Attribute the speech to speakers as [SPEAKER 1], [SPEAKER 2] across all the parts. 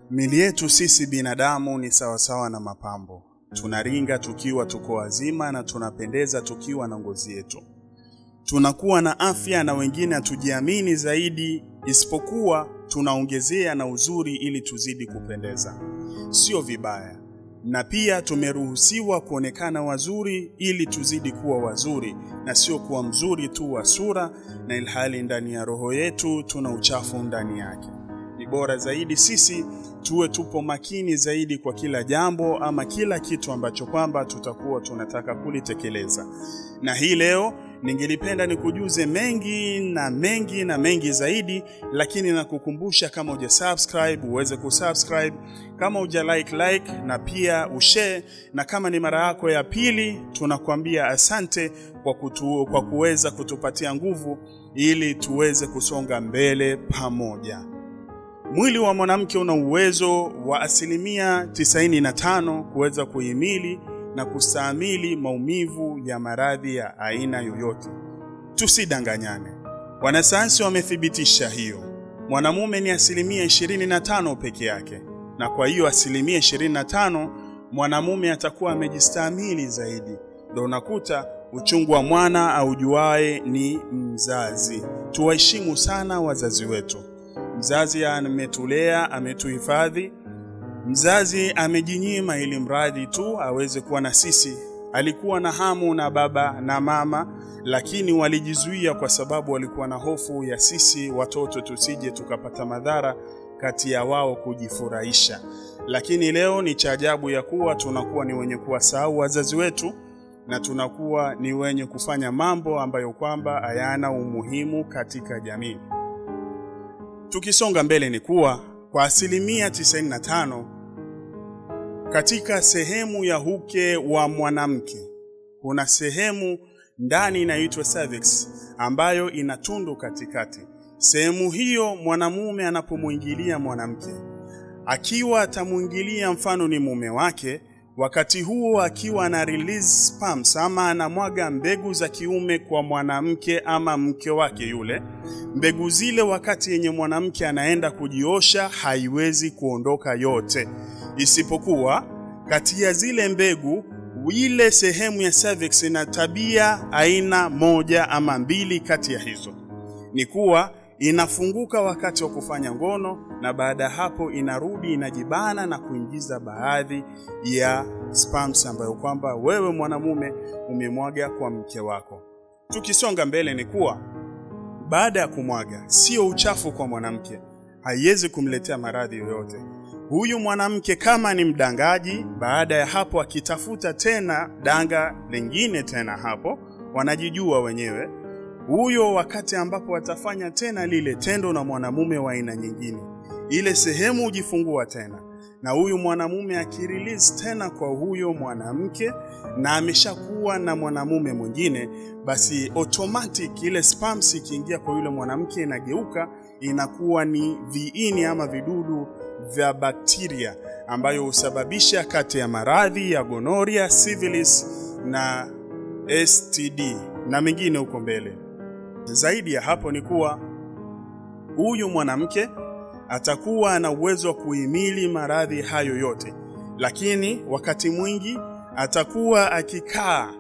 [SPEAKER 1] Mili yetu sisi binadamu ni sawasawa na mapambo. Tunaringa tukiwa tuko wazima na tunapendeza tukiwa na ngozi yetu. Tunakuwa na afya na wengine hatujiamini zaidi, isipokuwa tunaongezea na uzuri ili tuzidi kupendeza. Sio vibaya, na pia tumeruhusiwa kuonekana wazuri ili tuzidi kuwa wazuri, na sio kuwa mzuri tu wa sura, na ilhali ndani ya roho yetu tuna uchafu ndani yake. Ni bora zaidi sisi tuwe tupo makini zaidi kwa kila jambo ama kila kitu ambacho kwamba tutakuwa tunataka kulitekeleza. Na hii leo ningelipenda nikujuze mengi na mengi na mengi zaidi, lakini nakukumbusha kama uja subscribe uweze kusubscribe, kama uja like like, na pia ushare, na kama ni mara yako ya pili, tunakuambia asante kwa, kutu, kwa kuweza kutupatia nguvu ili tuweze kusonga mbele pamoja. Mwili wa mwanamke una uwezo wa asilimia 95 kuweza kuhimili na kustahimili maumivu ya maradhi ya aina yoyote. Tusidanganyane, wanasayansi wamethibitisha hiyo. Mwanamume ni asilimia 25 peke yake, na kwa hiyo asilimia 25 mwanamume atakuwa amejistahimili zaidi. Ndio unakuta uchungu wa mwana aujuae ni mzazi. Tuwaheshimu sana wazazi wetu. Mzazi ametulea, ametuhifadhi. Mzazi amejinyima ili mradi tu aweze kuwa na sisi. Alikuwa na hamu na baba na mama, lakini walijizuia kwa sababu walikuwa na hofu ya sisi watoto tusije tukapata madhara kati ya wao kujifurahisha. Lakini leo ni cha ajabu ya kuwa tunakuwa ni wenye kuwasahau wazazi wetu na tunakuwa ni wenye kufanya mambo ambayo kwamba hayana umuhimu katika jamii. Tukisonga mbele ni kuwa kwa asilimia 95 katika sehemu ya uke wa mwanamke kuna sehemu ndani inaitwa cervix ambayo ina tundu katikati. Sehemu hiyo mwanamume anapomwingilia mwanamke, akiwa atamwingilia, mfano ni mume wake, wakati huo akiwa ana release sperms ama anamwaga mbegu za kiume kwa mwanamke ama mke wake yule, mbegu zile wakati yenye mwanamke anaenda kujiosha haiwezi kuondoka yote, isipokuwa kati ya zile mbegu ile sehemu ya cervix ina tabia aina moja ama mbili. Kati ya hizo ni kuwa inafunguka wakati wa kufanya ngono na baada ya hapo inarudi inajibana na kuingiza baadhi ya sperms ambayo kwamba wewe mwanamume umemwaga kwa mke wako. Tukisonga mbele ni kuwa baada ya kumwaga, sio uchafu kwa mwanamke, haiwezi kumletea maradhi yoyote. Huyu mwanamke kama ni mdangaji, baada ya hapo akitafuta tena danga lingine tena, hapo wanajijua wenyewe huyo wakati ambapo watafanya tena lile tendo na mwanamume wa aina nyingine, ile sehemu hujifungua tena, na huyu mwanamume akirelease tena kwa huyo mwanamke na ameshakuwa na mwanamume mwingine, basi automatic ile sperms ikiingia kwa yule mwanamke inageuka inakuwa ni viini ama vidudu vya bakteria ambayo husababisha kati ya maradhi ya gonoria, syphilis na STD na mengine huko mbele. Zaidi ya hapo ni kuwa huyu mwanamke atakuwa na uwezo wa kuhimili maradhi hayo yote, lakini wakati mwingi atakuwa akikaa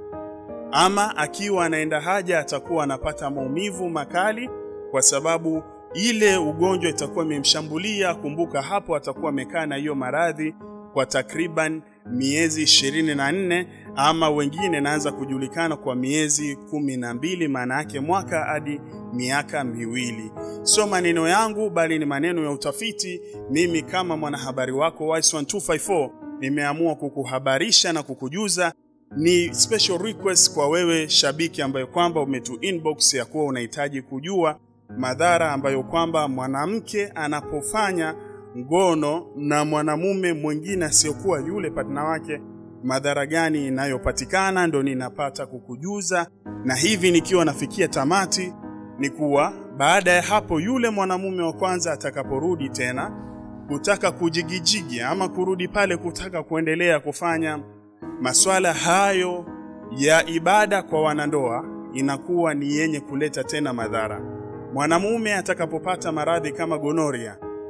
[SPEAKER 1] ama akiwa anaenda haja atakuwa anapata maumivu makali, kwa sababu ile ugonjwa itakuwa imemshambulia. Kumbuka hapo atakuwa amekaa na hiyo maradhi kwa takriban miezi ishirini na nne ama wengine naanza kujulikana kwa miezi kumi na mbili maana yake mwaka hadi miaka miwili. Sio maneno yangu, bali ni maneno ya utafiti. Mimi kama mwanahabari wako Wise1254 nimeamua kukuhabarisha na kukujuza. Ni special request kwa wewe shabiki ambayo kwamba umetu inbox ya kuwa unahitaji kujua madhara ambayo kwamba mwanamke anapofanya ngono na mwanamume mwingine asiyokuwa yule partner wake, madhara gani inayopatikana, ndo ninapata kukujuza. Na hivi nikiwa nafikia tamati, ni kuwa baada ya hapo, yule mwanamume wa kwanza atakaporudi tena kutaka kujigijigi ama kurudi pale kutaka kuendelea kufanya maswala hayo ya ibada kwa wanandoa, inakuwa ni yenye kuleta tena madhara. Mwanamume atakapopata maradhi kama gonoria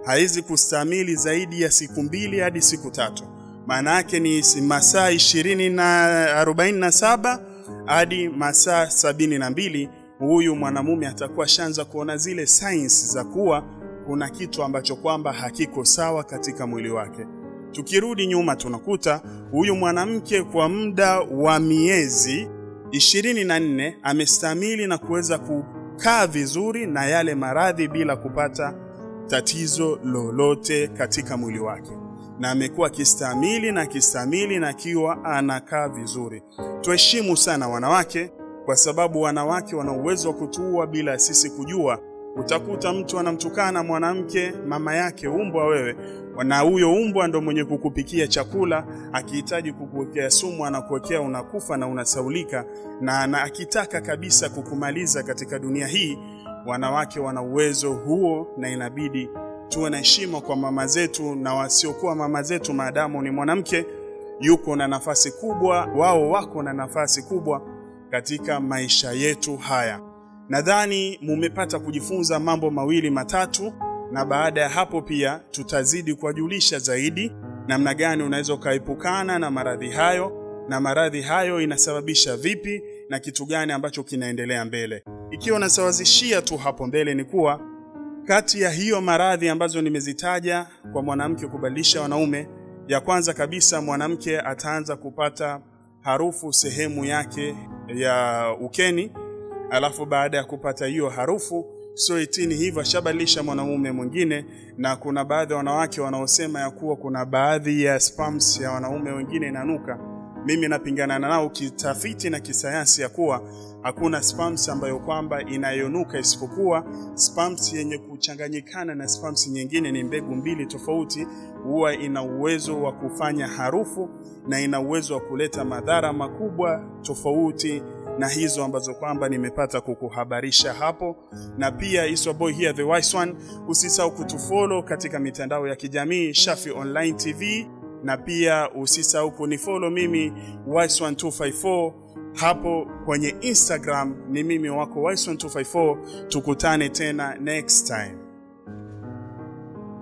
[SPEAKER 1] haizi kustahimili zaidi ya siku mbili hadi siku tatu. Maana yake ni masaa ishirini na arobaini na saba hadi masaa sabini na mbili huyu mwanamume atakuwa shanza kuona zile signs za kuwa kuna kitu ambacho kwamba hakiko sawa katika mwili wake. Tukirudi nyuma, tunakuta huyu mwanamke kwa muda wa miezi ishirini na nne amestamili na kuweza kukaa vizuri na yale maradhi bila kupata tatizo lolote katika mwili wake, na amekuwa akistamili na akistamili na akiwa anakaa vizuri. Tuheshimu sana wanawake, kwa sababu wanawake wana uwezo wa kutuua bila sisi kujua. Utakuta mtu anamtukana mwanamke mama yake umbwa wewe, na huyo umbwa ndo mwenye kukupikia chakula. Akihitaji kukuwekea sumu, anakuwekea unakufa na unasaulika, na, na akitaka kabisa kukumaliza katika dunia hii. Wanawake wana uwezo huo, na inabidi tuwe na heshima kwa mama zetu na wasiokuwa mama zetu, maadamu ni mwanamke yuko na nafasi kubwa, wao wako na nafasi kubwa katika maisha yetu haya. Nadhani mumepata kujifunza mambo mawili matatu, na baada ya hapo pia tutazidi kuwajulisha zaidi namna gani unaweza ukaepukana na maradhi hayo, na maradhi hayo inasababisha vipi na kitu gani ambacho kinaendelea mbele. Ikiwa nasawazishia tu hapo mbele ni kuwa kati ya hiyo maradhi ambazo nimezitaja kwa mwanamke kubadilisha wanaume, ya kwanza kabisa mwanamke ataanza kupata harufu sehemu yake ya ukeni alafu baada ya kupata hiyo harufu sio itini hivyo ashabadilisha mwanamume mwingine. Na kuna baadhi ya wanawake wanaosema ya kuwa kuna baadhi ya spams ya wanaume wengine inanuka. Mimi napingana nao kitafiti na kisayansi ya kuwa hakuna spams ambayo kwamba inayonuka, isipokuwa spams yenye kuchanganyikana na spams nyingine, ni mbegu mbili tofauti, huwa ina uwezo wa kufanya harufu na ina uwezo wa kuleta madhara makubwa tofauti na hizo ambazo kwamba nimepata kukuhabarisha hapo, na pia iswa boy here the wise one. Usisahau kutufollow katika mitandao ya kijamii Shafi Online TV, na pia usisahau kunifollow mimi wise one 254 hapo kwenye Instagram, ni mimi wako wise one 254. Tukutane tena next time.